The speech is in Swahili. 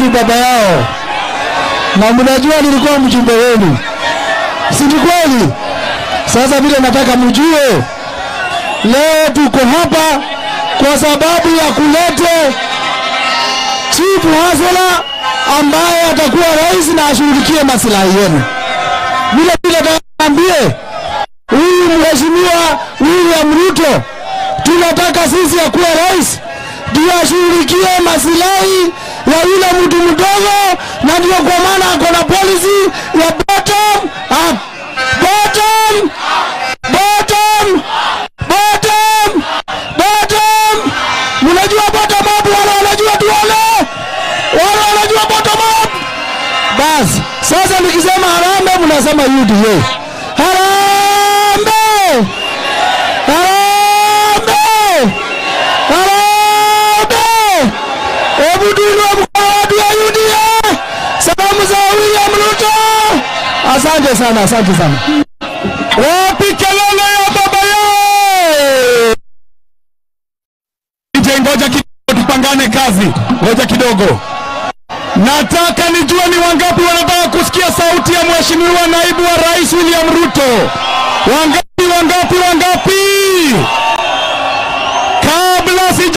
ni baba yao, na mnajua nilikuwa mjumbe wenu, si ni kweli? Sasa vile nataka mjue, leo tuko hapa kwa sababu ya kulete chief hasela ambaye atakuwa rais na ashughulikie maslahi yenu. Vile vile naambie huyu mheshimiwa William Ruto, tunataka sisi akuwe rais ndio ashughulikie maslahi ya yule mtu mdogo, na ndio kwa maana ako na policy ya bottom up. Bottom, bottom, bottom, bottom. Mnajua bottom up? Wale wanajua tuone, wale wanajua bottom up. Basi sasa nikisema harambee, mnasema UDA. Harambee, harambee, harambee. Hebu tuinue mkono watu wa UDA. Salamu za William Ruto. Asante sana, asante sana. Wapi kelele ya baba yao? Nje, ngoja kidogo, tupangane kazi, ngoja kidogo. Nataka nijue ni wangapi wanataka kusikia sauti ya mheshimiwa naibu wa rais William Ruto. Wangapi, wangapi, wangapi?